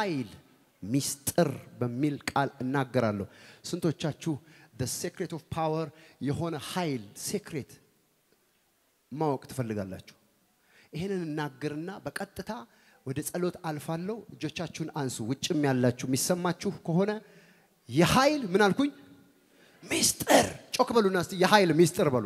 የኃይል ሚስጥር በሚል ቃል እናገራለሁ። ስንቶቻችሁ the secret of power የሆነ ኃይል ሴክሬት ማወቅ ትፈልጋላችሁ? ይህንን እናገርና በቀጥታ ወደ ጸሎት አልፋለሁ። እጆቻችሁን አንሱ። ውጭም ያላችሁ የሚሰማችሁ ከሆነ የኃይል ምን አልኩኝ? ሚስጥር ጮክ በሉና እስቲ የኃይል ሚስጥር በሉ።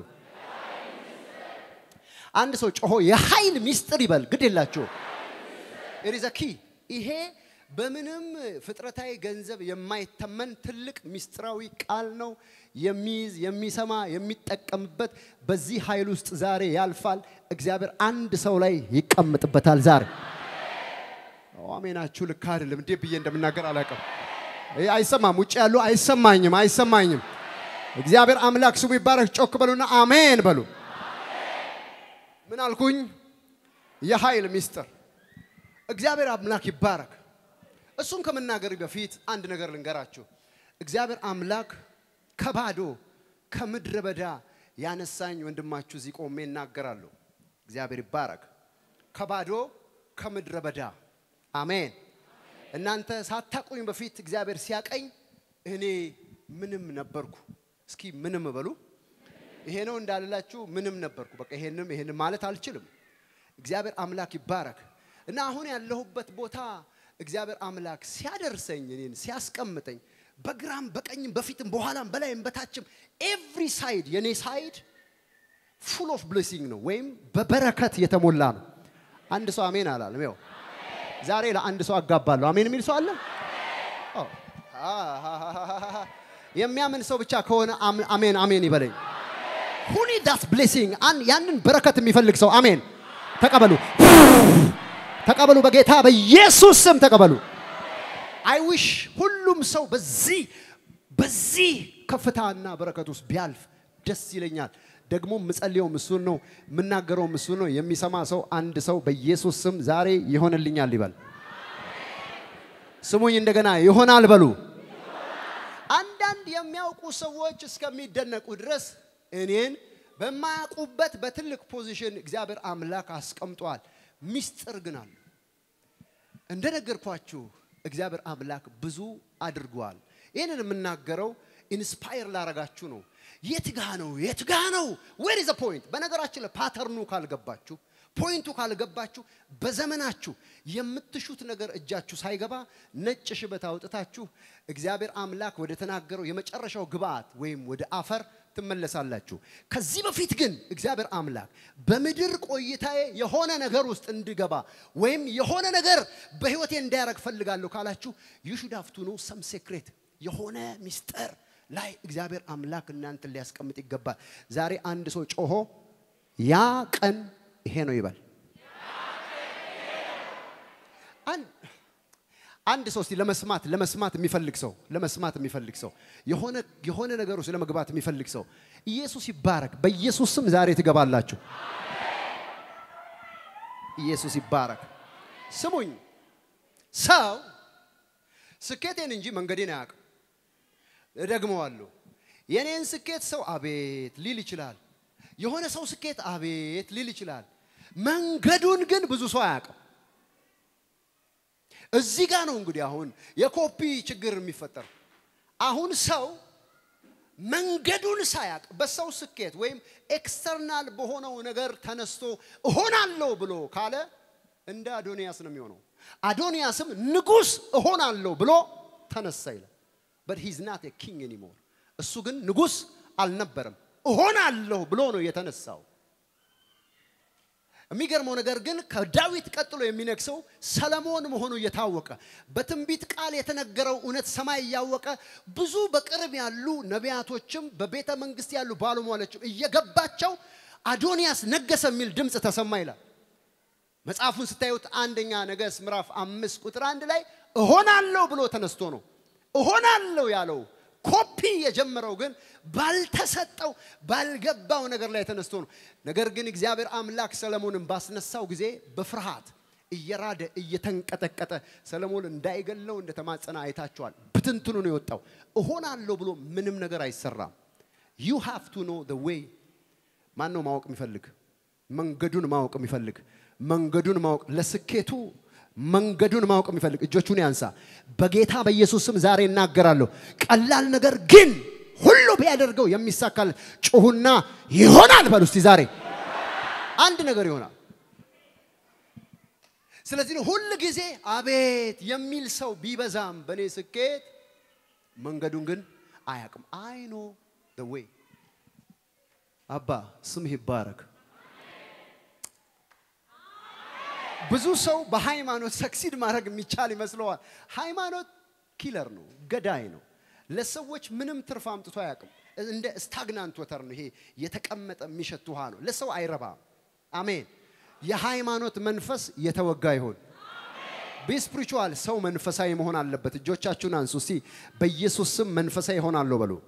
አንድ ሰው ጮሆ የኃይል ሚስጥር ይበል። ግድ የላችሁ ኢሪዘ ኪ ይሄ በምንም ፍጥረታዊ ገንዘብ የማይተመን ትልቅ ሚስጥራዊ ቃል ነው። የሚይዝ የሚሰማ የሚጠቀምበት በዚህ ኃይል ውስጥ ዛሬ ያልፋል። እግዚአብሔር አንድ ሰው ላይ ይቀምጥበታል ዛሬ። አሜናችሁ ልክ አይደለም። እንዴት ብዬ እንደምናገር አላውቅም። ይሄ አይሰማም። ውጭ ያሉ አይሰማኝም፣ አይሰማኝም። እግዚአብሔር አምላክ ስሙ ይባረክ። ጮክ በሉና አሜን በሉ። ምን አልኩኝ? የኃይል ሚስጥር እግዚአብሔር አምላክ ይባረክ። እሱን ከመናገር በፊት አንድ ነገር ልንገራችሁ። እግዚአብሔር አምላክ ከባዶ ከምድረ በዳ ያነሳኝ ወንድማችሁ እዚህ ቆሜ እናገራለሁ። እግዚአብሔር ይባረክ። ከባዶ ከምድረ በዳ አሜን። እናንተ ሳታቁኝ በፊት እግዚአብሔር ሲያቀኝ እኔ ምንም ነበርኩ። እስኪ ምንም በሉ። ይሄ ነው እንዳልላችሁ ምንም ነበርኩ። በቃ ይሄንም ይሄንም ማለት አልችልም። እግዚአብሔር አምላክ ይባረክ እና አሁን ያለሁበት ቦታ እግዚአብሔር አምላክ ሲያደርሰኝ እኔን ሲያስቀምጠኝ በግራም በቀኝም በፊትም በኋላም በላይም በታችም ኤቭሪ ሳይድ የኔ ሳይድ ፉል ኦፍ ብሌሲንግ ነው ወይም በበረከት የተሞላ ነው። አንድ ሰው አሜን አላለም። ይኸው ዛሬ ለአንድ ሰው አጋባለሁ። አሜን የሚል ሰው አለ? አዎ። አሃሃሃሃ። የሚያምን ሰው ብቻ ከሆነ አም- አሜን አሜን ይበለኝ። ሁኒ ዳት ብሌሲንግ ያንን በረከት የሚፈልግ ሰው አሜን ተቀበሉ፣ ተቀበሉ። በጌታ በኢየሱስ ስም ተቀበሉ። አይ ዊሽ ሁሉም ሰው በዚህ በዚህ ከፍታና በረከት ውስጥ ቢያልፍ ደስ ይለኛል። ደግሞ የምጸልየው እሱን ነው፣ የምናገረው እሱን ነው። የሚሰማ ሰው አንድ ሰው በኢየሱስ ስም ዛሬ ይሆንልኛል ይበል። ስሙኝ እንደገና ይሆናል በሉ። አንዳንድ የሚያውቁ ሰዎች እስከሚደነቁ ድረስ እኔን በማያውቁበት በትልቅ ፖዚሽን እግዚአብሔር አምላክ አስቀምጧል። ሚስጥር ግን አለ። እንደነገርኳችሁ እግዚአብሔር አምላክ ብዙ አድርጓል። ይህንን የምናገረው ኢንስፓየር ላረጋችሁ ነው። የት ጋ ነው? የት ጋ ነው? ዌር ኢዝ ፖይንት? በነገራችን ላይ ፓተርኑ ካልገባችሁ ፖይንቱ ካልገባችሁ በዘመናችሁ የምትሹት ነገር እጃችሁ ሳይገባ ነጭ ሽበት አውጥታችሁ እግዚአብሔር አምላክ ወደ ተናገረው የመጨረሻው ግብአት ወይም ወደ አፈር ትመለሳላችሁ። ከዚህ በፊት ግን እግዚአብሔር አምላክ በምድር ቆይታዬ የሆነ ነገር ውስጥ እንድገባ ወይም የሆነ ነገር በህይወቴ እንዳያረግ ፈልጋለሁ ካላችሁ ዩ ሹድ ሃቭ ቱ ኖ ሰም ሴክሬት የሆነ ሚስጥር ላይ እግዚአብሔር አምላክ እናንተን ሊያስቀምጥ ይገባል። ዛሬ አንድ ሰው ጮሆ ያ ቀን ይሄ ነው ይበል። አን- አንድ ሰው እስቲ ለመስማት ለመስማት የሚፈልግ ሰው ለመስማት የሚፈልግ ሰው የሆነ የሆነ ነገር ውስጥ ለመግባት የሚፈልግ ሰው ኢየሱስ ይባረክ። በኢየሱስ ስም ዛሬ ትገባላችሁ። ኢየሱስ ይባረክ። ስሙኝ፣ ሰው ስኬቴን እንጂ መንገዴን አያውቅም። እደግመዋለሁ። የኔን ስኬት ሰው አቤት ሊል ይችላል። የሆነ ሰው ስኬት አቤት ሊል ይችላል። መንገዱን ግን ብዙ ሰው አያውቅም። እዚህ ጋር ነው እንግዲህ አሁን የኮፒ ችግር የሚፈጠር። አሁን ሰው መንገዱን ሳያቅ በሰው ስኬት ወይም ኤክስተርናል በሆነው ነገር ተነስቶ እሆናለሁ ብሎ ካለ እንደ አዶንያስ ነው የሚሆነው። አዶንያስም ንጉሥ እሆናለሁ ብሎ ተነሳ ይላል። በት ሂዝ ናት ኪንግ ኤኒሞር። እሱ ግን ንጉሥ አልነበረም። እሆናለሁ ብሎ ነው የተነሳው። የሚገርመው ነገር ግን ከዳዊት ቀጥሎ የሚነግሰው ሰለሞን መሆኑ እየታወቀ በትንቢት ቃል የተነገረው እውነት ሰማይ እያወቀ ብዙ በቅርብ ያሉ ነቢያቶችም በቤተ መንግስት ያሉ ባለሟሎችም እየገባቸው አዶንያስ ነገሰ የሚል ድምፅ ተሰማ ይላል። መጽሐፉን ስታዩት አንደኛ ነገሥት ምዕራፍ አምስት ቁጥር አንድ ላይ እሆናለሁ ብሎ ተነስቶ ነው እሆናለሁ ያለው። ኮፒ የጀመረው ግን ባልተሰጠው ባልገባው ነገር ላይ ተነስቶ ነው። ነገር ግን እግዚአብሔር አምላክ ሰለሞንን ባስነሳው ጊዜ በፍርሃት እየራደ እየተንቀጠቀጠ ሰለሞን እንዳይገለው እንደተማጸነ አይታችኋል። ብትንትኑ ነው የወጣው። እሆናለሁ ብሎ ምንም ነገር አይሰራም። ዩ ሃቭ ቱ ኖ ዘ ዌይ። ማን ነው ማወቅ የሚፈልግ? መንገዱን ማወቅ የሚፈልግ መንገዱን ማወቅ ለስኬቱ መንገዱን ማወቅ የሚፈልግ እጆቹን ያንሳ። በጌታ በኢየሱስ ስም ዛሬ እናገራለሁ። ቀላል ነገር ግን ሁሉ ቢያደርገው የሚሳካል ጩሁና ይሆናል በሉ እስቲ ዛሬ አንድ ነገር ይሆናል። ስለዚህ ነው ሁል ጊዜ አቤት የሚል ሰው ቢበዛም በእኔ ስኬት መንገዱን ግን አያውቅም። አይ ኖ ደ ዌይ አባ ስምህ ይባረክ። ብዙ ሰው በሃይማኖት ሰክሲድ ማድረግ የሚቻል ይመስለዋል። ሃይማኖት ኪለር ነው፣ ገዳይ ነው። ለሰዎች ምንም ትርፍ አምጥቶ አያውቅም። እንደ ስታግናንት ወተር ነው። ይሄ የተቀመጠ የሚሸት ውሃ ነው። ለሰው አይረባም። አሜን። የሃይማኖት መንፈስ የተወጋ ይሆን። በስፒሪቹዋል ሰው መንፈሳዊ መሆን አለበት። እጆቻችሁን አንሱ እስቲ። በኢየሱስ ስም መንፈሳዊ ይሆናለሁ በሉ።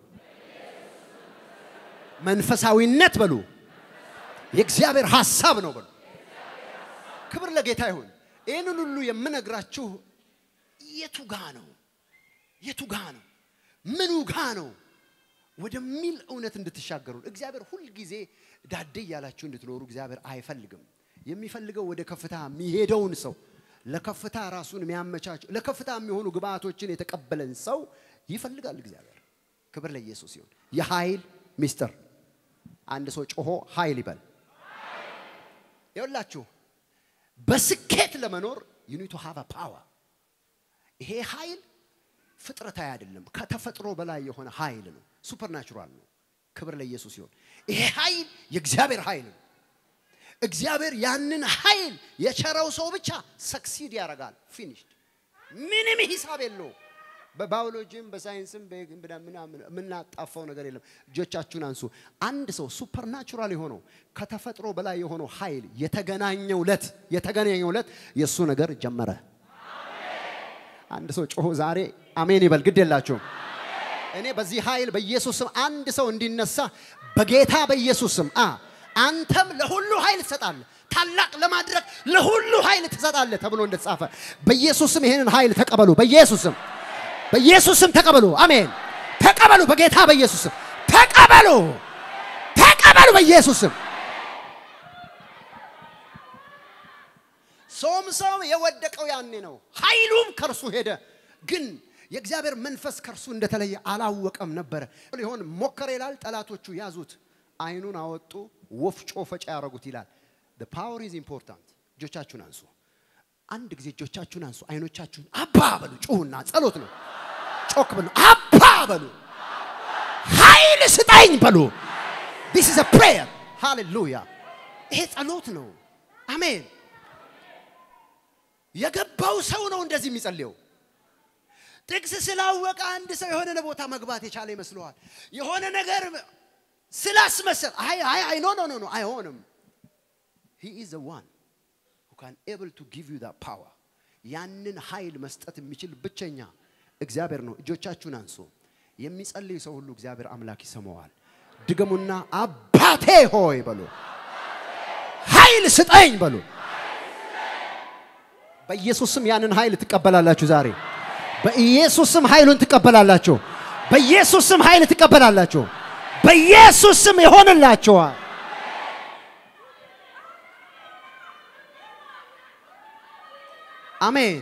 መንፈሳዊነት በሉ የእግዚአብሔር ሐሳብ ነው በሉ። ክብር ለጌታ ይሁን። ይህንን ሁሉ የምነግራችሁ የቱ ጋ ነው? የቱ ጋ ነው? ምኑ ጋ ነው ወደሚል እውነት እንድትሻገሩ እግዚአብሔር ሁልጊዜ ዳዴ እያላችሁ እንድትኖሩ እግዚአብሔር አይፈልግም። የሚፈልገው ወደ ከፍታ የሚሄደውን ሰው ለከፍታ ራሱን የሚያመቻች ለከፍታ የሚሆኑ ግብአቶችን የተቀበለን ሰው ይፈልጋል እግዚአብሔር። ክብር ለኢየሱስ ይሁን። የኃይል ሚስጥር አንድ ሰው ጮሆ ኃይል ይበል። ይኸውላችሁ በስኬት ለመኖር ዩኒቱ ሃቭ ፓወር። ይሄ ኃይል ፍጥረታዊ አይደለም፣ ከተፈጥሮ በላይ የሆነ ኃይል ነው። ሱፐርናቹራል ነው። ክብር ለኢየሱስ ይሁን። ይሄ ኃይል የእግዚአብሔር ኃይል ነው። እግዚአብሔር ያንን ኃይል የቸረው ሰው ብቻ ሰክሲድ ያደርጋል። ፊኒሽድ ምንም ሂሳብ የለው። በባዮሎጂም በሳይንስም ምናምን የምናጣፋው ነገር የለም። እጆቻችሁን አንሱ። አንድ ሰው ሱፐርናቹራል የሆነው ከተፈጥሮ በላይ የሆነው ኃይል የተገናኘው ለት የተገናኘው ለት የእሱ ነገር ጀመረ። አንድ ሰው ጮሆ ዛሬ አሜን ይበል። ግድ የላችሁም። እኔ በዚህ ኃይል በኢየሱስም አንድ ሰው እንዲነሳ በጌታ በኢየሱስም አ አንተም ለሁሉ ኃይል ትሰጣለህ፣ ታላቅ ለማድረግ ለሁሉ ኃይል ትሰጣለህ ተብሎ እንደተጻፈ በኢየሱስም ይሄንን ኃይል ተቀበሉ። በኢየሱስም በኢየሱስም ተቀበሉ። አሜን። ተቀበሉ። በጌታ በኢየሱስም ተቀበሉ። ተቀበሉ። በኢየሱስም ሶምሶን የወደቀው ያኔ ነው። ኃይሉም ከእርሱ ሄደ። ግን የእግዚአብሔር መንፈስ ከእርሱ እንደተለየ አላወቀም ነበረ። ሊሆን ሞከረ ይላል። ጠላቶቹ ያዙት፣ አይኑን አወጡ፣ ወፍጮ ፈጫ ያደረጉት ይላል። ፓወር ኢዝ ኢምፖርታንት። እጆቻችሁን አንሱ። አንድ ጊዜ እጆቻችሁን አንሱ። አይኖቻችሁን አባ በሉ። ጩሁና ጸሎት ነው። ጮክ በሉ። አባ በሉ። ኃይል ስጠኝ በሉ። ዲስ ኢዝ አ ፕሬየር። ሃሌሉያ። ይሄ ጸሎት ነው። አሜን። የገባው ሰው ነው እንደዚህ የሚጸልየው። ጥቅስ ስላወቀ አንድ ሰው የሆነ ቦታ መግባት የቻለ ይመስለዋል። የሆነ ነገር ስላስመሰል አይ አይ አይ ኖ ኖ ኖ ኖ አይሆንም። ሂ ኢዝ ዘ ዋን who can able to give you that power ያንን ኃይል መስጠት የሚችል ብቸኛ እግዚአብሔር ነው። እጆቻችሁን አንሱ። የሚጸልይ ሰው ሁሉ እግዚአብሔር አምላክ ይሰማዋል። ድገሙና አባቴ ሆይ በሉ፣ ኃይል ስጠኝ በሉ። በኢየሱስ ስም ያንን ኃይል ትቀበላላችሁ ዛሬ። በኢየሱስ ስም ኃይሉን ትቀበላላችሁ። በኢየሱስ ስም ኃይል ትቀበላላችሁ። በኢየሱስ ስም ይሆንላችኋል። አሜን።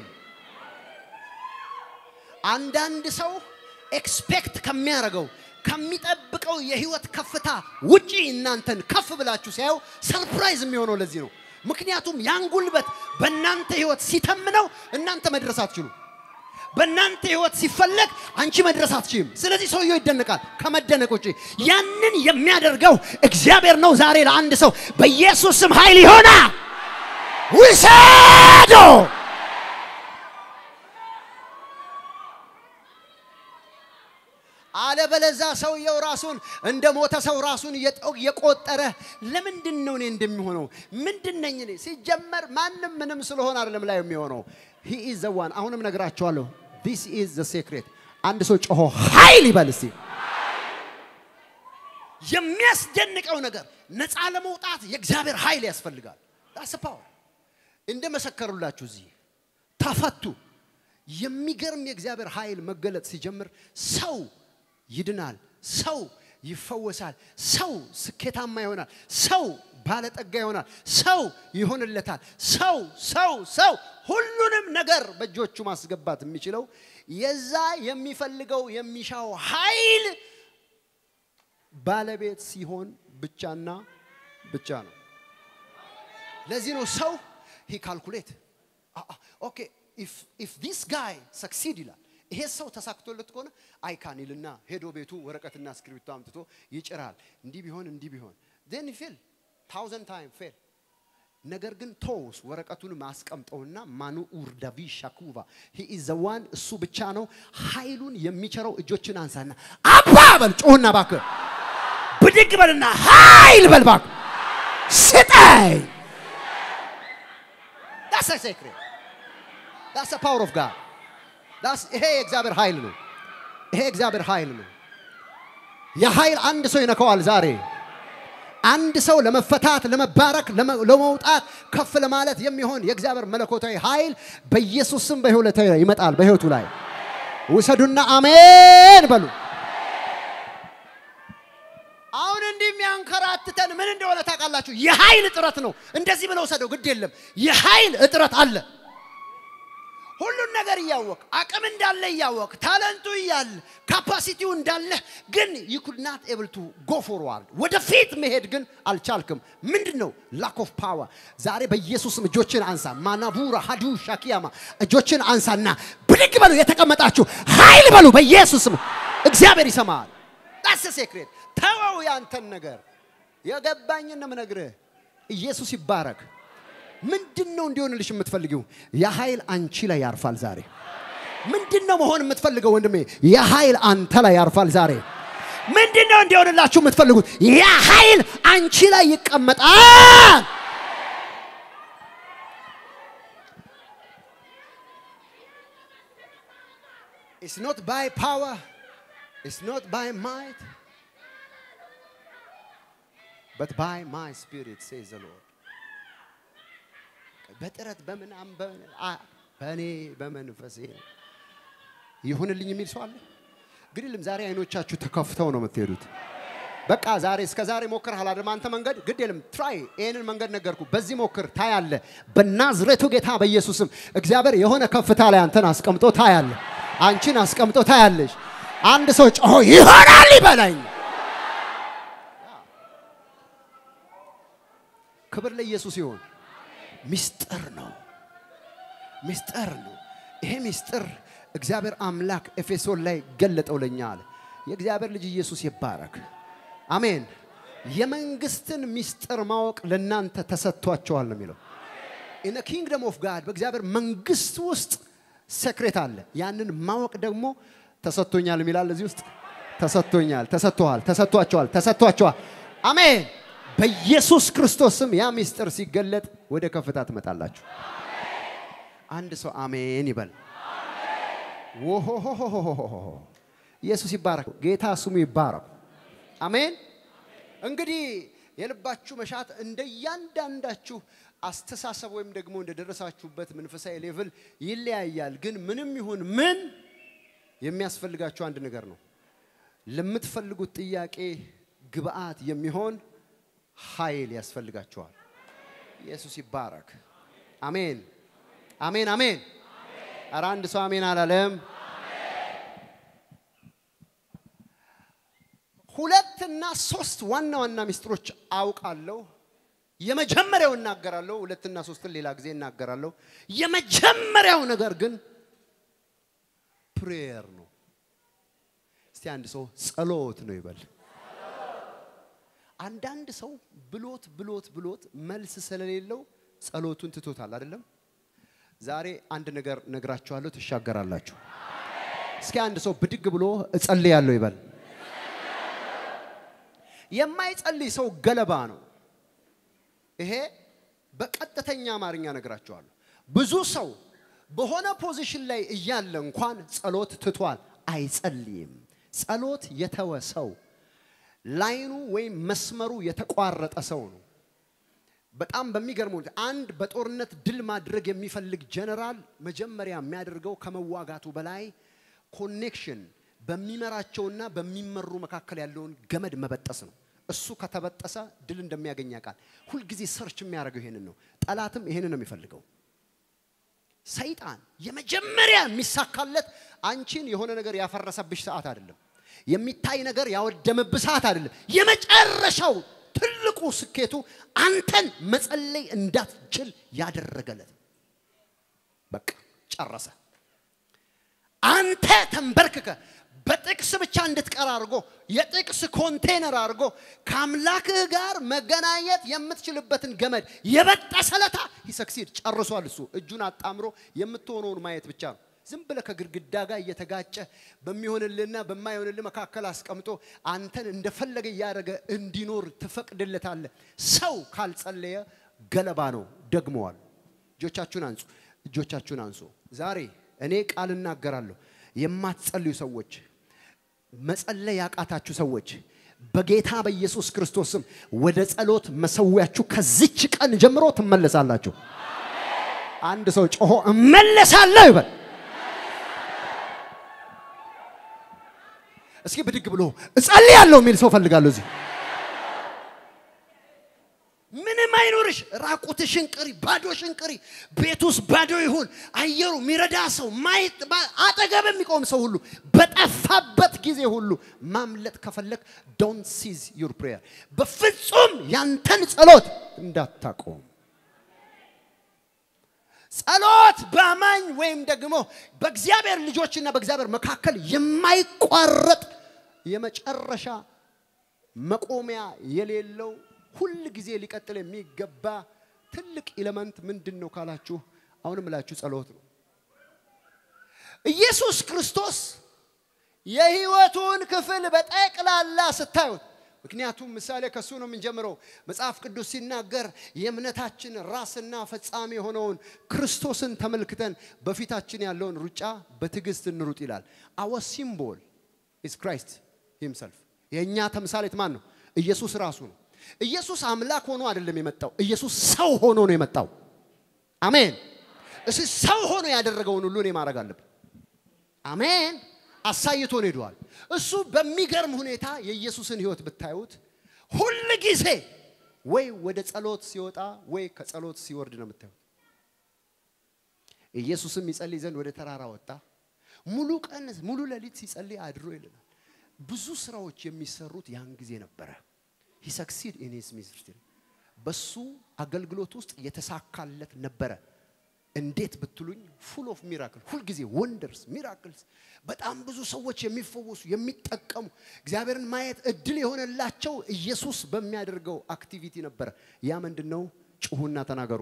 አንዳንድ ሰው ኤክስፔክት ከሚያደርገው ከሚጠብቀው የህይወት ከፍታ ውጪ እናንተን ከፍ ብላችሁ ሲያዩ ሰርፕራይዝ የሚሆነው ለዚህ ነው። ምክንያቱም ያን ጉልበት በእናንተ ህይወት ሲተምነው እናንተ መድረስ አትችሉ። በእናንተ ህይወት ሲፈለግ አንቺ መድረስ አትችልም። ስለዚህ ሰውየው ይደነቃል። ከመደነቅ ውጪ ያንን የሚያደርገው እግዚአብሔር ነው። ዛሬ ለአንድ ሰው በኢየሱስ ስም ኃይል ይሆና ውሰዶ አለበለዛ ሰውየው ራሱን እንደ ሞተ ሰው ራሱን እየቆጠረ ለምንድን ነው እኔ እንደሚሆነው ምንድን ነኝ እኔ? ሲጀመር ማንም ምንም ስለሆነ አይደለም ላይ የሚሆነው ሂ ኢዝ ዘ ዋን። አሁንም ነግራቸዋለሁ። ዲስ ኢዝ ዘ ሴክሬት። አንድ ሰው ጮሆ ኃይል ይበል እስቲ። የሚያስደንቀው ነገር ነፃ ለመውጣት የእግዚአብሔር ኃይል ያስፈልጋል። ዳስ ፓወር እንደ መሰከሩላችሁ እዚህ ተፈቱ። የሚገርም የእግዚአብሔር ኃይል መገለጥ ሲጀምር ሰው ይድናል፣ ሰው ይፈወሳል፣ ሰው ስኬታማ ይሆናል፣ ሰው ባለጠጋ ይሆናል። ሰው ይሆንለታል። ሰው ሰው ሰው ሁሉንም ነገር በእጆቹ ማስገባት የሚችለው የዛ የሚፈልገው የሚሻው ኃይል ባለቤት ሲሆን ብቻና ብቻ ነው። ለዚህ ነው ሰው ሂ ካልኩሌት ኦኬ ኢፍ ዲስ ጋይ ሰክሲድ ይላል። ይሄ ሰው ተሳክቶለት ከሆነ አይካን ይልና ሄዶ ቤቱ ወረቀትና እስክሪብቶ አምጥቶ ይጭራል። እንዲህ ቢሆን እንዲህ ቢሆን ዜን ፌል ታውዘንድ ታይም ፌል። ነገር ግን ቶስ ወረቀቱን ማስቀምጠውና ማኑ ኡርዳቪ ሻኩቫ ሂ ኢዝ ዘ ዋን እሱ ብቻ ነው ኃይሉን የሚቸረው። እጆችን አንሳና አባ በል ጮህና እባክህ ብድግ በልና ኃይል በል እባክህ ስጠኝ። ዳስ ሴክሬት ዳስ ፓወር ኦፍ ጋድ ዳስ ይሄ የእግዚአብሔር ኃይል ነው። ይሄ የእግዚአብሔር ኃይል ነው። የኃይል አንድ ሰው ይነካዋል ዛሬ። አንድ ሰው ለመፈታት፣ ለመባረክ፣ ለመውጣት፣ ከፍ ለማለት የሚሆን የእግዚአብሔር መለኮታዊ ኃይል በኢየሱስ ስም በህይወቱ ላይ ይመጣል። በህይወቱ ላይ ውሰዱና አሜን በሉ። አሁን እንዲህ የሚያንከራትተን ምን እንደሆነ ታውቃላችሁ? የኃይል እጥረት ነው። እንደዚህ ብለው ሰደው ግድ የለም የኃይል እጥረት አለ። ሁሉን ነገር እያወቅ አቅም እንዳለ እያወቅ ታለንቱ እያለ ካፓሲቲው እንዳለ ግን ዩ ኩድ ናት ኤብል ቱ ጎ ፎርዋርድ ወደፊት መሄድ ግን አልቻልክም። ምንድን ነው ላክ ኦፍ ፓወር። ዛሬ በኢየሱስም እጆችን አንሳ። ማናቡራ ሀዱ ሻኪያማ እጆችን አንሳና ብድግ በሉ። የተቀመጣችሁ ኃይል በሉ በኢየሱስም እግዚአብሔር ይሰማል። ዳስ ሴክሬት ተወው ያንተን ነገር የገባኝን ነው የምነግርህ። ኢየሱስ ይባረክ። ምንድን ነው እንዲሆንልሽ የምትፈልጊው? የኃይል አንቺ ላይ ያርፋል ዛሬ። ምንድን ነው መሆን የምትፈልገው ወንድሜ? የኃይል አንተ ላይ ያርፋል ዛሬ። ምንድን ነው እንዲሆንላችሁ የምትፈልጉት? የኃይል አንቺ ላይ ይቀመጣል። It's not by power, it's not by might, but by my spirit, says the Lord. በጥረት በምናም በእኔ በመንፈሴ ይሁንልኝ የሚል ሰው አለ። ግድልም ዛሬ አይኖቻችሁ ተከፍተው ነው የምትሄዱት። በቃ ዛሬ እስከ ዛሬ ሞክረሃል አይደል? አንተ መንገድ ግድ የለም ትራይ። ይህንን መንገድ ነገርኩ። በዚህ ሞክር፣ ታያለ። በናዝሬቱ ጌታ በኢየሱስም እግዚአብሔር የሆነ ከፍታ ላይ አንተን አስቀምጦ ታያለ። አንቺን አስቀምጦ ታያለሽ። አንድ ሰው ጮሆ ይሆናል ይበላኝ። ክብር ለኢየሱስ ይሁን። ሚስጥር ነው፣ ሚስጥር ነው። ይሄ ሚስጥር እግዚአብሔር አምላክ ኤፌሶን ላይ ገለጠው ለኛ አለ። የእግዚአብሔር ልጅ ኢየሱስ ይባረክ። አሜን። የመንግስትን ሚስጥር ማወቅ ለእናንተ ተሰጥቷቸዋል ነው የሚለው። ኢን ኪንግደም ኦፍ ጋድ በእግዚአብሔር መንግስት ውስጥ ሴክሬት አለ። ያንን ማወቅ ደግሞ ተሰጥቶኛል የሚላል እዚህ ውስጥ ተሰጥቶኛል፣ ተሰጥቶሃል፣ ተሰጥቷቸዋል፣ ተሰጥቷቸዋል። አሜን። በኢየሱስ ክርስቶስ ስም ያ ሚስጥር ሲገለጥ ወደ ከፍታ ትመጣላችሁ። አንድ ሰው አሜን ይበል። ወሆሆሆሆሆ ኢየሱስ ይባረክ። ጌታ ስሙ ይባረክ። አሜን። እንግዲህ የልባችሁ መሻት እንደ እያንዳንዳችሁ አስተሳሰብ ወይም ደግሞ እንደደረሳችሁበት መንፈሳዊ ሌቭል ይለያያል። ግን ምንም ይሁን ምን የሚያስፈልጋችሁ አንድ ነገር ነው። ለምትፈልጉት ጥያቄ ግብአት የሚሆን ኃይል ያስፈልጋችኋል። ኢየሱስ ይባረክ። አሜን፣ አሜን፣ አሜን። ኧረ አንድ ሰው አሜን አላለም? ሁለትና ሶስት ዋና ዋና ሚስጥሮች አውቃለሁ። የመጀመሪያው እናገራለሁ፣ ሁለትና ሶስትን ሌላ ጊዜ እናገራለሁ። የመጀመሪያው ነገር ግን ፕሬየር ነው። እስቲ አንድ ሰው ጸሎት ነው ይበል። አንዳንድ ሰው ብሎት ብሎት ብሎት መልስ ስለሌለው ጸሎቱን ትቶታል አይደለም። ዛሬ አንድ ነገር ነግራችኋለሁ፣ ትሻገራላችሁ። እስኪ አንድ ሰው ብድግ ብሎ እጸልያለሁ ይበል። የማይጸልይ ሰው ገለባ ነው። ይሄ በቀጥተኛ አማርኛ ነግራችኋለሁ። ብዙ ሰው በሆነ ፖዚሽን ላይ እያለ እንኳን ጸሎት ትቷል፣ አይጸልይም። ጸሎት የተወ ሰው ላይኑ ወይም መስመሩ የተቋረጠ ሰው ነው። በጣም በሚገርም ሁኔታ አንድ በጦርነት ድል ማድረግ የሚፈልግ ጀነራል መጀመሪያ የሚያደርገው ከመዋጋቱ በላይ ኮኔክሽን በሚመራቸውና በሚመሩ መካከል ያለውን ገመድ መበጠስ ነው። እሱ ከተበጠሰ ድል እንደሚያገኝ ያውቃል። ሁልጊዜ ሰርች የሚያደርገው ይሄንን ነው። ጠላትም ይሄንን ነው የሚፈልገው። ሰይጣን የመጀመሪያ የሚሳካለት አንቺን የሆነ ነገር ያፈረሰብሽ ሰዓት አይደለም። የሚታይ ነገር ያወደመብህ ሰዓት አይደለም። የመጨረሻው ትልቁ ስኬቱ አንተን መጸለይ እንዳትችል ያደረገለት በቃ ጨረሰ። አንተ ተንበርክከ በጥቅስ ብቻ እንድትቀር አድርጎ የጥቅስ ኮንቴነር አድርጎ ከአምላክህ ጋር መገናኘት የምትችልበትን ገመድ የበጠሰለታ ይሰክሲድ ጨርሷል። እሱ እጁን አጣምሮ የምትሆነውን ማየት ብቻ ነው። ዝም ብለህ ከግድግዳ ጋር እየተጋጨ በሚሆንልህና በማይሆንልህ መካከል አስቀምጦ አንተን እንደፈለገ እያደረገ እንዲኖር ትፈቅድለታለህ። ሰው ካልጸለየ ገለባ ነው። ደግመዋል። እጆቻችሁን አንጹ፣ እጆቻችሁን አንሱ። ዛሬ እኔ ቃል እናገራለሁ። የማትጸልዩ ሰዎች፣ መጸለይ ያቃታችሁ ሰዎች በጌታ በኢየሱስ ክርስቶስ ስም ወደ ጸሎት መሰዊያችሁ ከዚች ቀን ጀምሮ ትመለሳላችሁ። አንድ ሰው ጮሆ እመለሳለሁ ይበል። እስኪ ብድግ ብሎ እጸልያለሁ የሚል ሰው ፈልጋለሁ። እዚህ ምንም አይኖርሽ፣ ራቁትሽን ቅሪ፣ ባዶሽን ቅሪ። ቤት ውስጥ ባዶ ይሁን፣ አየሩ የሚረዳ ሰው ማየት አጠገብ የሚቆም ሰው ሁሉ በጠፋበት ጊዜ ሁሉ ማምለጥ ከፈለግ ዶንት ሲዝ ዩር ፕሬየር፣ በፍጹም ያንተን ጸሎት እንዳታቆም። ጸሎት በአማኝ ወይም ደግሞ በእግዚአብሔር ልጆችና በእግዚአብሔር መካከል የማይቋረጥ የመጨረሻ መቆሚያ የሌለው ሁል ጊዜ ሊቀጥል የሚገባ ትልቅ ኤሌመንት ምንድን ነው ካላችሁ፣ አሁንም እላችሁ ጸሎት ነው። ኢየሱስ ክርስቶስ የህይወቱን ክፍል በጠቅላላ ስታዩት ምክንያቱም ምሳሌ ከሱ ነው የምንጀምረው። መጽሐፍ ቅዱስ ሲናገር የእምነታችን ራስና ፈጻሚ የሆነውን ክርስቶስን ተመልክተን በፊታችን ያለውን ሩጫ በትዕግስት እንሩጥ ይላል። አወ ሲምቦል ኢዝ ክራይስት ሂምሰልፍ። የእኛ ተምሳሌት ማን ነው? ኢየሱስ ራሱ ነው። ኢየሱስ አምላክ ሆኖ አይደለም የመጣው። ኢየሱስ ሰው ሆኖ ነው የመጣው። አሜን። እስ ሰው ሆኖ ያደረገውን ሁሉ እኔ ማድረግ አለብን። አሜን። አሳይቶን ሄደዋል። እሱ በሚገርም ሁኔታ የኢየሱስን ህይወት ብታዩት ሁል ጊዜ ወይ ወደ ጸሎት ሲወጣ ወይ ከጸሎት ሲወርድ ነው የምታዩት። ኢየሱስም ይጸልይ ዘንድ ወደ ተራራ ወጣ። ሙሉ ቀን ሙሉ ሌሊት ሲጸልይ አድሮ ይልናል። ብዙ ስራዎች የሚሰሩት ያን ጊዜ ነበረ። ሂ ሰክሲድ ኢን ሂዝ ሚኒስትሪ በሱ አገልግሎት ውስጥ የተሳካለት ነበረ። እንዴት ብትሉኝ ፉል ኦፍ ሚራክል ሁልጊዜ ወንደርስ ሚራክልስ በጣም ብዙ ሰዎች የሚፈወሱ የሚጠቀሙ እግዚአብሔርን ማየት እድል የሆነላቸው ኢየሱስ በሚያደርገው አክቲቪቲ ነበረ። ያ ምንድን ነው? ጩሁና ተናገሩ።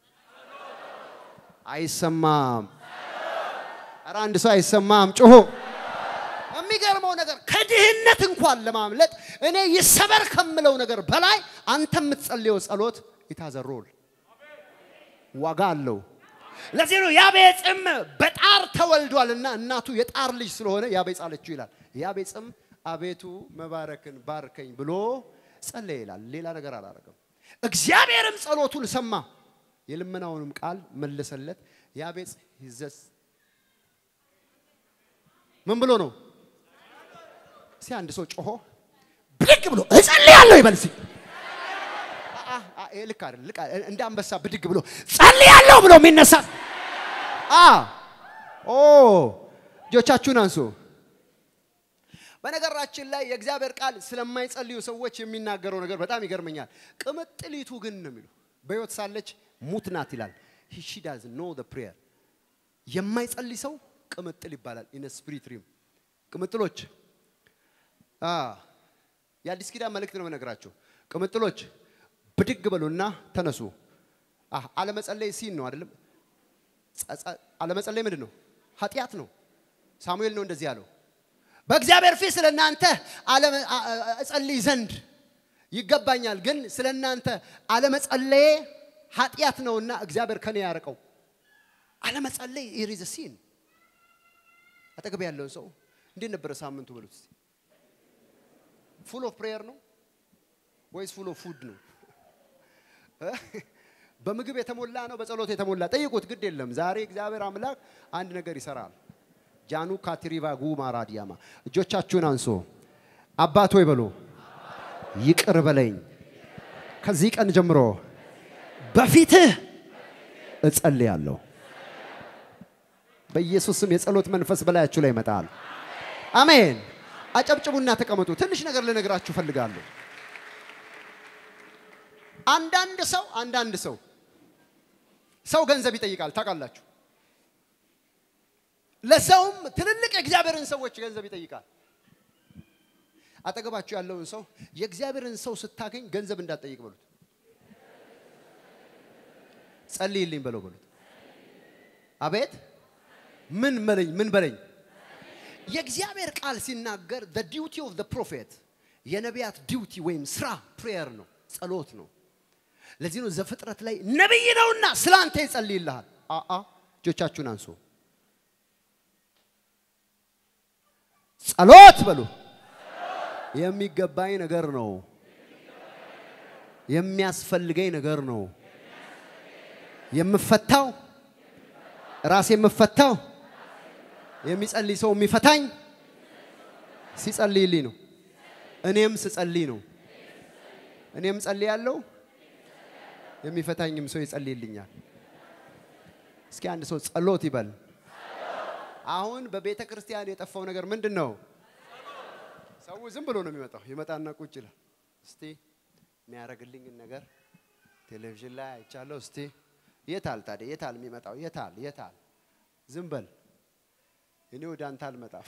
አይሰማም። ኧረ አንድ ሰው አይሰማም። ጩሁ። የሚገርመው ነገር ከድህነት እንኳን ለማምለጥ እኔ ይሰበር ከምለው ነገር በላይ አንተ የምትጸልየው ጸሎት ይታዘሮል ዋጋ አለው። ለዚህ ነው ያቤጽም በጣር ተወልዷልና እናቱ የጣር ልጅ ስለሆነ ያቤጽ አለችው ይላል። ያቤጽም አቤቱ መባረክን ባርከኝ ብሎ ጸለየ ይላል። ሌላ ነገር አላረገም። እግዚአብሔርም ጸሎቱን ሰማ፣ የልመናውንም ቃል መለሰለት። ያቤጽ ይዘስ ምን ብሎ ነው? እስኪ አንድ ሰው ጮሆ ብድግ ብሎ እጸልያለሁ ይበል እስኪ። ልክ አይደል? ልክ እንደ አንበሳ ብድግ ብሎ ጸልያለሁ ብሎ የሚነሳ አ ኦ እጆቻችሁን አንሱ። በነገራችን ላይ የእግዚአብሔር ቃል ስለማይጸልዩ ሰዎች የሚናገረው ነገር በጣም ይገርመኛል። ቅምጥሊቱ ግን ነው የሚሉ በሕይወት ሳለች ሙት ናት ይላል። ሺ ዳዝ ኖ ዘ ፕሬየር የማይጸልይ ሰው ቅምጥል ይባላል። ኢን ስፒሪት ሪም ቅምጥሎች የአዲስ ኪዳን መልእክት ነው የምነግራቸው። ቅምጥሎች ብድግ በሉና ተነሱ። አለመጸለይ ሲን ነው አይደለም? አለመጸለይ ምንድን ነው? ኃጢአት ነው። ሳሙኤል ነው እንደዚህ ያለው። በእግዚአብሔር ፊት ስለ እናንተ እጸልይ ዘንድ ይገባኛል፣ ግን ስለ እናንተ አለመጸለዬ ኃጢአት ነውና እግዚአብሔር ከኔ ያርቀው። አለመጸለይ ኢሪዝ ሲን። አጠገብ ያለውን ሰው እንዴት ነበረ ሳምንቱ በሉት። ፉል ኦፍ ፕሬየር ነው ወይስ ፉል ኦፍ ፉድ ነው? በምግብ የተሞላ ነው፣ በጸሎት የተሞላ ጠይቁት። ግድ የለም ዛሬ እግዚአብሔር አምላክ አንድ ነገር ይሰራል። ጃኑ ካትሪቫ ጉማ ራዲያማ እጆቻችሁን አንሶ አባት ሆይ በሉ ይቅር በለኝ። ከዚህ ቀን ጀምሮ በፊትህ እጸልያለሁ። በኢየሱስ ስም የጸሎት መንፈስ በላያችሁ ላይ ይመጣል። አሜን። አጨብጭቡና ተቀመጡ። ትንሽ ነገር ልነግራችሁ ፈልጋለሁ። አንዳንድ ሰው አንዳንድ ሰው ሰው ገንዘብ ይጠይቃል ታውቃላችሁ። ለሰውም ትልልቅ የእግዚአብሔርን ሰዎች ገንዘብ ይጠይቃል። አጠገባችሁ ያለውን ሰው የእግዚአብሔርን ሰው ስታገኝ ገንዘብ እንዳትጠይቅ በሉት። ጸልይልኝ በለው በሉት። አቤት ምን በለኝ ምን በለኝ። የእግዚአብሔር ቃል ሲናገር the duty of the prophet የነቢያት ዲዩቲ ወይም ስራ ፕሬየር ነው፣ ጸሎት ነው። ለዚህ ነው ዘፍጥረት ላይ ነቢይ ነውና ስለ አንተ ይጸልይልሃል። አአ እጆቻችሁን አንሱ። ጸሎት በሉ። የሚገባኝ ነገር ነው። የሚያስፈልገኝ ነገር ነው። የምፈታው ራሴ የምፈታው የሚጸልይ ሰው የሚፈታኝ ሲጸልይልኝ ነው። እኔም ስጸልይ ነው። እኔም ጸልያለሁ፣ የሚፈታኝም ሰው ይጸልይልኛል። እስኪ አንድ ሰው ጸሎት ይበል። አሁን በቤተ ክርስቲያን የጠፋው ነገር ምንድን ነው? ሰው ዝም ብሎ ነው የሚመጣው። ይመጣና ቁጭ ይላል። እስቲ የሚያደርግልኝን ነገር ቴሌቪዥን ላይ አይቻለሁ። እስቲ የታል ታዲያ? የታል የሚመጣው? የታል የታል? ዝም በል እኔ ወደ አንተ አልመጣም።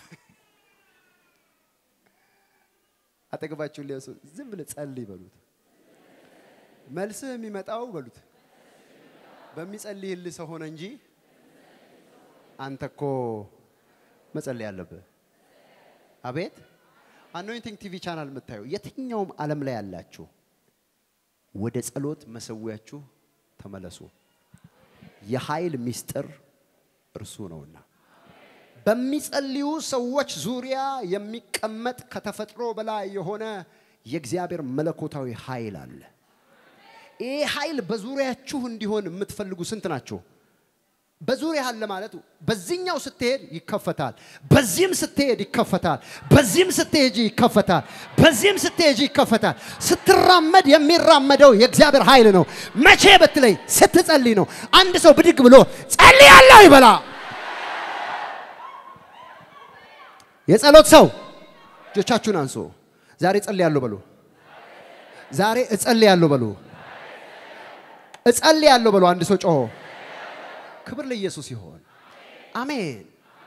አጠገባችሁን ሊያሱ ዝም ብለህ ጸልይ በሉት። መልስህ የሚመጣው በሉት በሚጸልይልህ ሰው ሆነ እንጂ አንተ እኮ መጸለይ አለብህ። አቤት አኖይንቲንግ ቲቪ ቻናል የምታዩ የትኛውም ዓለም ላይ ያላችሁ ወደ ጸሎት መሰዊያችሁ ተመለሱ። የኃይል ምስጢር እርሱ ነውና በሚጸልዩ ሰዎች ዙሪያ የሚቀመጥ ከተፈጥሮ በላይ የሆነ የእግዚአብሔር መለኮታዊ ኃይል አለ። ይህ ኃይል በዙሪያችሁ እንዲሆን የምትፈልጉ ስንት ናቸው? በዙሪያ አለ ማለት በዚህኛው ስትሄድ ይከፈታል፣ በዚህም ስትሄድ ይከፈታል፣ በዚህም ስትሄጂ ይከፈታል፣ በዚህም ስትሄጂ ይከፈታል። ስትራመድ የሚራመደው የእግዚአብሔር ኃይል ነው። መቼ ብትለይ ስትጸልይ ነው። አንድ ሰው ብድግ ብሎ ጸልያለሁ ይበላ። የጸሎት ሰው እጆቻችሁን አንሱ። ዛሬ እጸልያለሁ በሉ። ዛሬ እጸልያለሁ በሉ። እጸልያለሁ በሉ። አንድ ሰው ጮሆ ክብር ለኢየሱስ ይሆን። አሜን።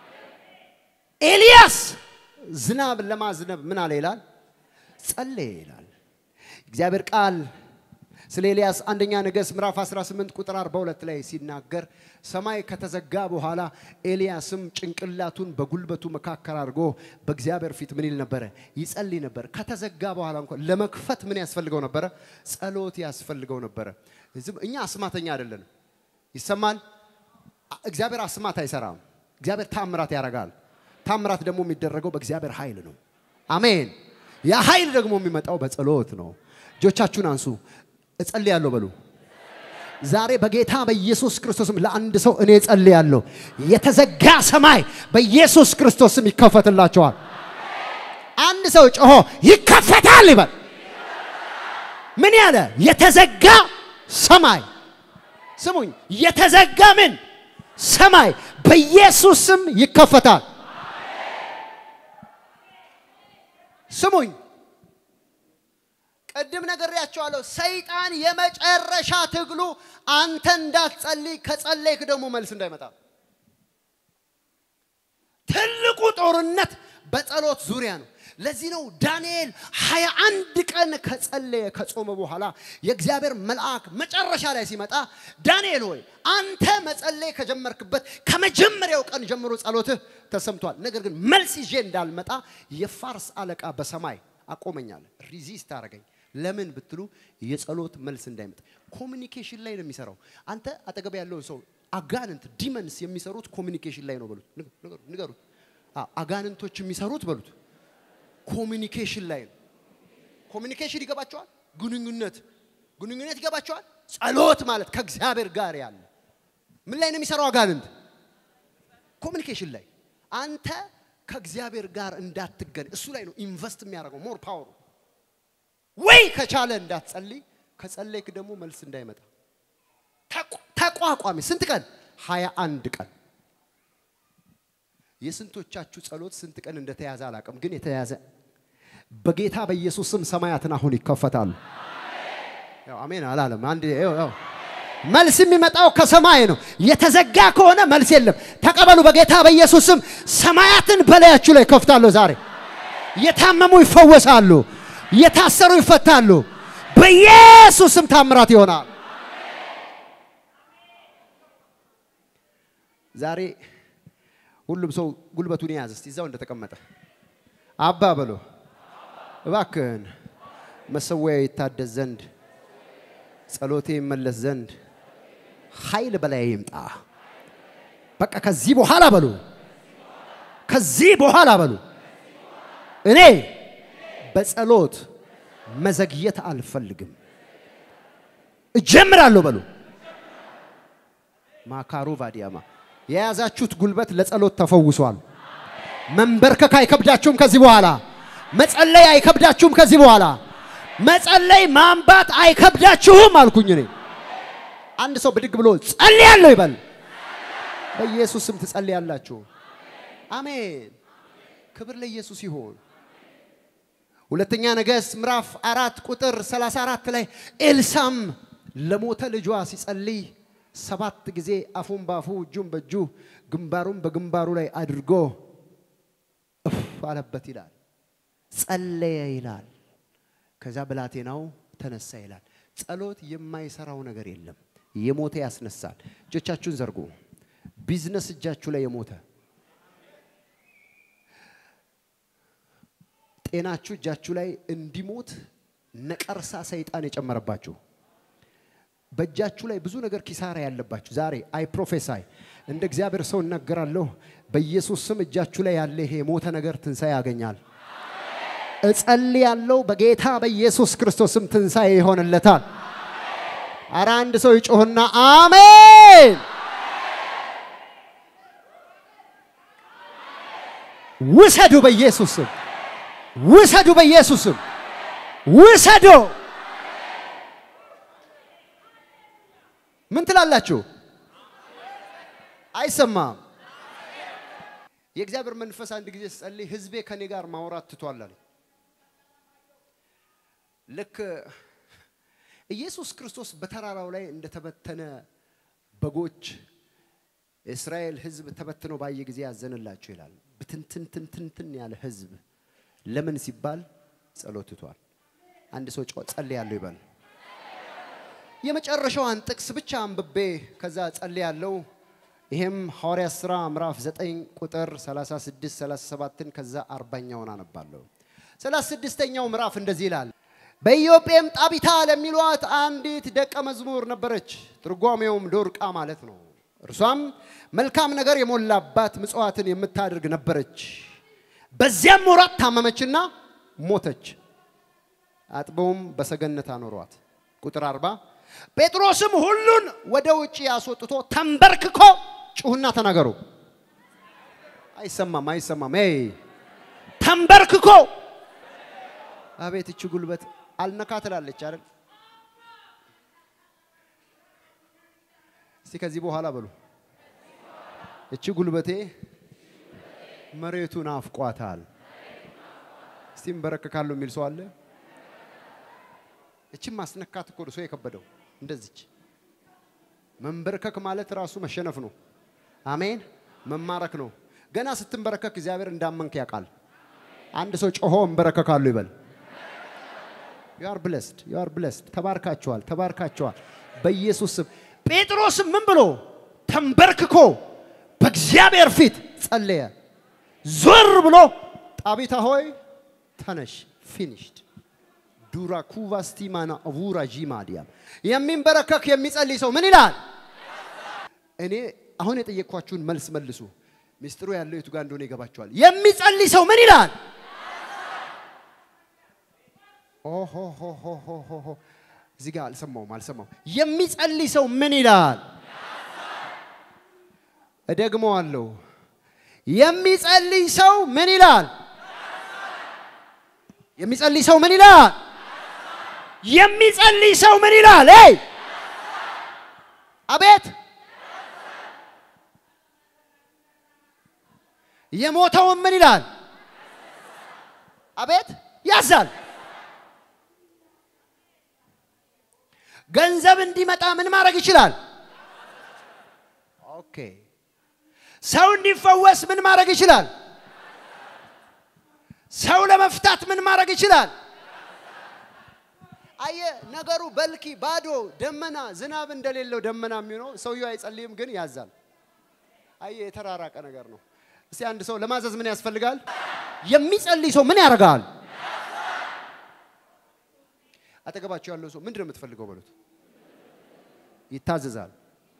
ኤልያስ ዝናብ ለማዝነብ ምን አለ ይላል? ጸለየ ይላል። እግዚአብሔር ቃል ስለ ኤልያስ አንደኛ ነገሥት ምዕራፍ 18 ቁጥር 42 ላይ ሲናገር ሰማይ ከተዘጋ በኋላ ኤልያስም ጭንቅላቱን በጉልበቱ መካከል አድርጎ በእግዚአብሔር ፊት ምን ይል ነበረ? ይጸልይ ነበር። ከተዘጋ በኋላ እንኳን ለመክፈት ምን ያስፈልገው ነበረ? ጸሎት ያስፈልገው ነበረ። እኛ አስማተኛ አይደለንም። ይሰማል። እግዚአብሔር አስማት አይሰራም። እግዚአብሔር ታምራት ያደርጋል። ታምራት ደግሞ የሚደረገው በእግዚአብሔር ኃይል ነው። አሜን። ያ ኃይል ደግሞ የሚመጣው በጸሎት ነው። እጆቻችሁን አንሱ። እጸልያለሁ በሉ። ዛሬ በጌታ በኢየሱስ ክርስቶስም ለአንድ ሰው እኔ እጸልያለሁ። የተዘጋ ሰማይ በኢየሱስ ክርስቶስም ይከፈትላቸዋል። አንድ ሰው ጮሆ ይከፈታል ይበል። ምን ያለ የተዘጋ ሰማይ ስሙኝ፣ የተዘጋ ምን ሰማይ በኢየሱስ ስም ይከፈታል። ስሙኝ፣ ቅድም ነግሬያቸዋለሁ። ሰይጣን የመጨረሻ ትግሉ አንተ እንዳትጸልይ፣ ከጸለይክ ደግሞ መልስ እንዳይመጣ። ትልቁ ጦርነት በጸሎት ዙሪያ ነው። ለዚህ ነው ዳንኤል ሀያ አንድ ቀን ከጸለየ ከጾመ በኋላ የእግዚአብሔር መልአክ መጨረሻ ላይ ሲመጣ ዳንኤል ሆይ አንተ መጸለይ ከጀመርክበት ከመጀመሪያው ቀን ጀምሮ ጸሎትህ ተሰምቷል። ነገር ግን መልስ ይዤ እንዳልመጣ የፋርስ አለቃ በሰማይ አቆመኛል። ሪዚስት አደረገኝ። ለምን ብትሉ የጸሎት መልስ እንዳይመጣ ኮሚኒኬሽን ላይ ነው የሚሰራው። አንተ አጠገብ ያለውን ሰው አጋንንት ዲመንስ የሚሰሩት ኮሚኒኬሽን ላይ ነው በሉት፣ ንገሩት። አጋንንቶች የሚሰሩት በሉት ኮሚኒኬሽን ላይ ነው። ኮሚኒኬሽን ይገባቸዋል። ግንኙነት ግንኙነት ይገባቸዋል። ጸሎት ማለት ከእግዚአብሔር ጋር ያለ ምን ላይ ነው የሚሰራው? አጋንንት ኮሚኒኬሽን ላይ አንተ ከእግዚአብሔር ጋር እንዳትገን እሱ ላይ ነው ኢንቨስት የሚያደርገው ሞር ፓወሩ ወይ ከቻለ እንዳትጸልይ፣ ከጸለይክ ደግሞ መልስ እንዳይመጣ ተቋ- ተቋቋሚ። ስንት ቀን? ሀያ አንድ ቀን። የስንቶቻችሁ ጸሎት ስንት ቀን እንደተያዘ አላውቅም፣ ግን የተያዘ በጌታ በኢየሱስ ስም ሰማያትን አሁን ይከፈታሉ። ያው አሜን አላለም። አንድ ያው ያው መልስ የሚመጣው ከሰማይ ነው። የተዘጋ ከሆነ መልስ የለም። ተቀበሉ። በጌታ በኢየሱስ ስም ሰማያትን በላያችሁ ላይ ከፍታለሁ። ዛሬ የታመሙ ይፈወሳሉ፣ የታሰሩ ይፈታሉ። በኢየሱስ ስም ታምራት ይሆናል። ዛሬ ሁሉም ሰው ጉልበቱን የያዝ እስቲ እዛው እንደተቀመጠ አባ በሎ እባክህን መሰዊያ ይታደስ ዘንድ ጸሎቴ ይመለስ ዘንድ ኃይል በላይ ይምጣ። በቃ ከዚህ በኋላ በሉ፣ ከዚህ በኋላ በሉ፣ እኔ በጸሎት መዘግየት አልፈልግም፣ እጀምራለሁ በሉ። ማካሩ ቫዲያማ የያዛችሁት ጉልበት ለጸሎት ተፈውሷል። መንበርከክ አይከብዳችሁም ከዚህ በኋላ። መጸለይ አይከብዳችሁም ከዚህ በኋላ። መጸለይ ማንባት አይከብዳችሁም አልኩኝ እኔ። አንድ ሰው ብድግ ብሎ ጸልያለሁ ይበል። በኢየሱስ ስም ትጸልያላችሁ። አሜን። ክብር ለኢየሱስ ይሆን። ሁለተኛ ነገሥት ምዕራፍ አራት ቁጥር 34 ላይ ኤልሳም ለሞተ ልጇ ሲጸልይ ሰባት ጊዜ አፉን ባፉ እጁን በእጁ ግንባሩን በግንባሩ ላይ አድርጎ እፍ አለበት ይላል። ጸለየ ይላል። ከዛ ብላቴናው ተነሳ ይላል። ጸሎት የማይሰራው ነገር የለም። የሞተ ያስነሳል። እጆቻችሁን ዘርጉ። ቢዝነስ እጃችሁ ላይ የሞተ ጤናችሁ እጃችሁ ላይ እንዲሞት ነቀርሳ ሰይጣን የጨመረባችሁ በእጃችሁ ላይ ብዙ ነገር ኪሳራ ያለባችሁ ዛሬ አይ ፕሮፌሳይ እንደ እግዚአብሔር ሰው እናገራለሁ። በኢየሱስ ስም እጃችሁ ላይ ያለ ይሄ የሞተ ነገር ትንሣኤ ያገኛል። እጸልያለሁ በጌታ በኢየሱስ ክርስቶስ ስም ትንሣኤ ይሆንለታል። አረ አንድ ሰው ይጮህና አሜን። ውሰዱ በኢየሱስ ስም ውሰዱ፣ በኢየሱስ ስም ውሰዱ። ምን ትላላችሁ? አይሰማም። የእግዚአብሔር መንፈስ አንድ ጊዜ ስጸልይ ህዝቤ ከኔ ጋር ማውራት ትቷል አለኝ። ልክ ኢየሱስ ክርስቶስ በተራራው ላይ እንደተበተነ በጎች የእስራኤል ህዝብ ተበትኖ ባየ ጊዜ ያዘንላቸው ይላል። ብትንትንትንትን ያለ ህዝብ ለምን ሲባል ጸሎት ትቷል። አንድ ሰው ጮ ጸልያለሁ ይበል። የመጨረሻዋን ጥቅስ ብቻ አንብቤ ከዛ ጸልያለሁ። ይሄም ሐዋርያት ሥራ ምዕራፍ 9 ቁጥር 36 37ን ከዛ አርባኛውን አነባለሁ። 36ኛው ምዕራፍ እንደዚህ ይላል። በኢዮጴም ጣቢታ ለሚሏት አንዲት ደቀ መዝሙር ነበረች። ትርጓሜውም ዶርቃ ማለት ነው። እርሷም መልካም ነገር የሞላባት ምጽዋትን የምታደርግ ነበረች። በዚያም ወራት ታመመችና ሞተች። አጥበውም በሰገነት አኖሯት። ቁጥር አርባ ጴጥሮስም ሁሉን ወደ ውጭ አስወጥቶ ተንበርክኮ ጩሁና ተናገሩ። አይሰማም፣ አይሰማም። ይ ተንበርክኮ አቤት እቺ ጉልበት አልነካ ትላለች አይደል? እስቲ ከዚህ በኋላ በሉ እቺ ጉልበቴ መሬቱን አፍቋታል። እስቲ እንበረከካለሁ የሚል ሰው አለ? እችም ማስነካት እኮ ነው ሰው የከበደው። እንደዚች መንበርከክ ማለት ራሱ መሸነፍ ነው። አሜን። መማረክ ነው። ገና ስትንበረከክ እግዚአብሔር እንዳመንክ ያውቃል። አንድ ሰው ጮሆ እንበረከካለሁ ይበል። ዩ አር ብለስድ ዩ አር ብለስድ። ተባርካችኋል፣ ተባርካችኋል በኢየሱስ ስም። ጴጥሮስም ምን ብሎ ተንበርክኮ በእግዚአብሔር ፊት ጸለየ። ዞር ብሎ ጣቢታ ሆይ ተነሽ፣ ፊኒሽድ ዱራኩቫ ስቲማና አቡራ ጂማዲያም የሚንበረከክ የሚጸልይ ሰው ምን ይላል? እኔ አሁን የጠየቅኳችሁን መልስ መልሱ። ሚስጥሩ ያለው የቱ ጋር እንደሆነ ይገባችኋል። የሚጸልይ ሰው ምን ይላል? ኦሆሆሆሆሆ እዚህ ጋር አልሰማውም አልሰማውም። የሚጸልይ ሰው ምን ይላል? እደግመዋለሁ። የሚጸልይ ሰው ምን ይላል? የሚጸልይ ሰው ምን ይላል? የሚጸልይ ሰው ምን ይላል? ይ አቤት የሞተውን ምን ይላል? አቤት ያዛል። ገንዘብ እንዲመጣ ምን ማድረግ ይችላል? ኦኬ ሰው እንዲፈወስ ምን ማድረግ ይችላል? ሰው ለመፍታት ምን ማድረግ ይችላል? አየ ነገሩ በልኪ ባዶ ደመና ዝናብ እንደሌለው ደመና የሚሆነው ሰውየው አይጸልይም፣ ግን ያዛል። አየ የተራራቀ ነገር ነው። እስቲ አንድ ሰው ለማዘዝ ምን ያስፈልጋል? የሚጸልይ ሰው ምን ያደርጋል? አጠገባቸው ያለው ሰው ምንድን ነው የምትፈልገው በሉት። ይታዘዛል።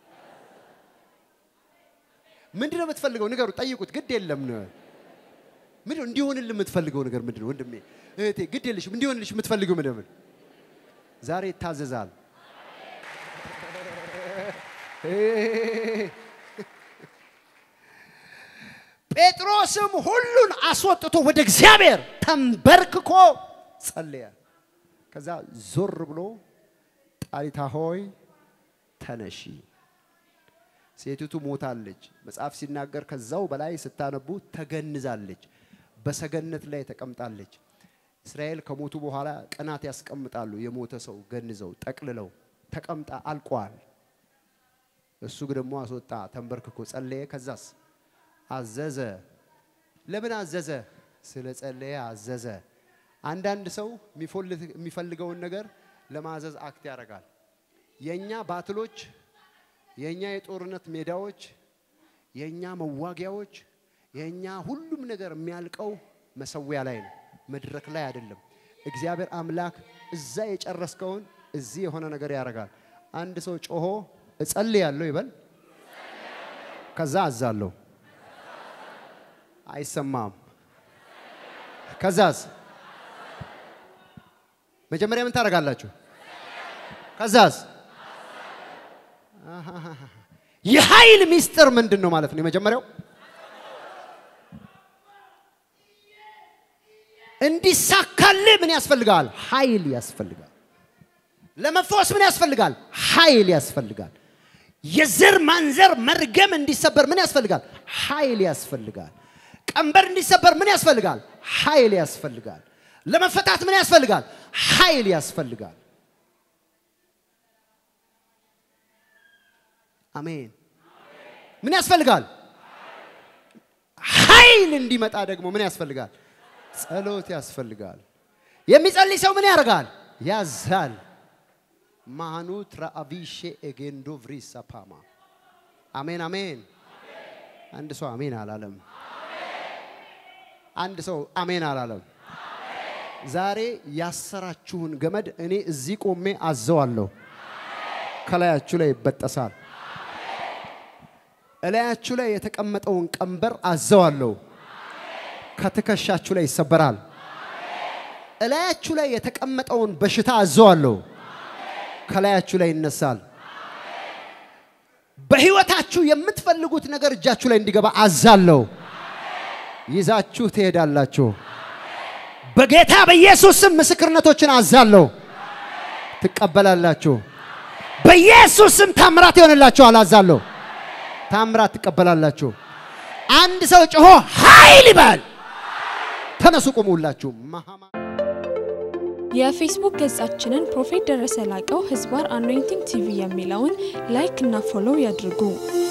ምንድን ነው የምትፈልገው ንገሩ፣ ጠይቁት። ግድ የለም ነው ምንድን ነው እንዲሆንልህ የምትፈልገው ነገር ምንድን ነው? ወንድሜ እህቴ፣ ግድ የለሽም እንዲሆንልሽ የምትፈልገው ምንድን ነው? ዛሬ ይታዘዛል። ጴጥሮስም ሁሉን አስወጥቶ ወደ እግዚአብሔር ተንበርክኮ ጸለየ። ከዛ ዞር ብሎ ጣሊታ ሆይ ተነሺ፣ ሴቲቱ ሞታለች። መጽሐፍ ሲናገር ከዛው በላይ ስታነቡ ተገንዛለች፣ በሰገነት ላይ ተቀምጣለች። እስራኤል ከሞቱ በኋላ ቀናት ያስቀምጣሉ። የሞተ ሰው ገንዘው ጠቅልለው ተቀምጣ አልቋል። እሱ ደግሞ አስወጣ፣ ተንበርክኮ ጸለየ። ከዛስ አዘዘ። ለምን አዘዘ? ስለ ጸለየ አዘዘ። አንዳንድ ሰው የሚፈልገውን ነገር ለማዘዝ አክት ያደርጋል። የእኛ ባትሎች፣ የእኛ የጦርነት ሜዳዎች፣ የእኛ መዋጊያዎች፣ የእኛ ሁሉም ነገር የሚያልቀው መሰዊያ ላይ ነው፣ መድረክ ላይ አይደለም። እግዚአብሔር አምላክ እዛ የጨረስከውን እዚህ የሆነ ነገር ያደርጋል። አንድ ሰው ጮሆ እጸልያለሁ ይበል። ከዛ አዛለሁ አይሰማም። ከዛስ መጀመሪያ ምን ታደርጋላችሁ? ከዛስ የኃይል ሚስጥር ምንድን ነው ማለት ነው? የመጀመሪያው እንዲሳካልህ ምን ያስፈልጋል? ኃይል ያስፈልጋል። ለመፈወስ ምን ያስፈልጋል? ኃይል ያስፈልጋል። የዘር ማንዘር መርገም እንዲሰበር ምን ያስፈልጋል? ኃይል ያስፈልጋል። ቀንበር እንዲሰበር ምን ያስፈልጋል? ኃይል ያስፈልጋል። ለመፈታት ምን ያስፈልጋል? ኃይል ያስፈልጋል። አሜን። ምን ያስፈልጋል? ኃይል እንዲመጣ ደግሞ ምን ያስፈልጋል? ጸሎት ያስፈልጋል። የሚጸልይ ሰው ምን ያደርጋል? ያዛል። ማኑ ትራአቪሼ ኤጌንዶ ቭሪሳ ፓማ አሜን አሜን። አንድ ሰው አሜን አላለም። አንድ ሰው አሜን አላለም። ዛሬ ያሰራችሁን ገመድ እኔ እዚህ ቆሜ አዘዋለሁ። ከላያችሁ ላይ ይበጠሳል። እላያችሁ ላይ የተቀመጠውን ቀንበር አዘዋለሁ። ከትከሻችሁ ላይ ይሰበራል። እላያችሁ ላይ የተቀመጠውን በሽታ አዘዋለሁ። ከላያችሁ ላይ ይነሳል። በህይወታችሁ የምትፈልጉት ነገር እጃችሁ ላይ እንዲገባ አዛለሁ። ይዛችሁ ትሄዳላችሁ። በጌታ በኢየሱስ ስም ምስክርነቶችን አዛለሁ። ትቀበላላችሁ። በኢየሱስ ስም ታምራት ይሆንላችኋል። አዛለሁ። ታምራት ትቀበላላችሁ። አንድ ሰው ጮሆ ኃይል ይበል። ተነሱ፣ ቁሙ ሁላችሁ። የፌስቡክ ገጻችንን ፕሮፌት ደረሰ ላቀው ህዝባር አኖይንቲንግ ቲቪ የሚለውን ላይክ እና ፎሎው ያድርጉ።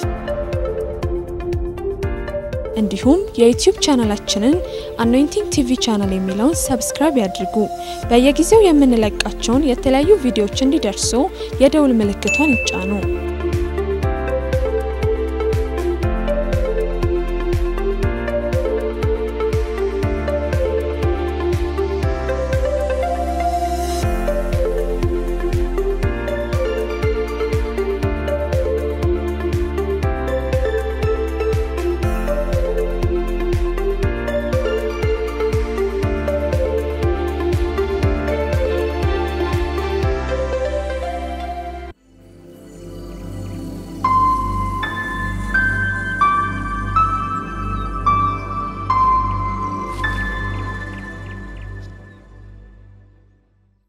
እንዲሁም የዩቲዩብ ቻናላችንን አኖይንቲንግ ቲቪ ቻናል የሚለውን ሰብስክራይብ ያድርጉ። በየጊዜው የምንለቃቸውን የተለያዩ ቪዲዮዎች እንዲደርሱ የደውል ምልክቷን ይጫኑ።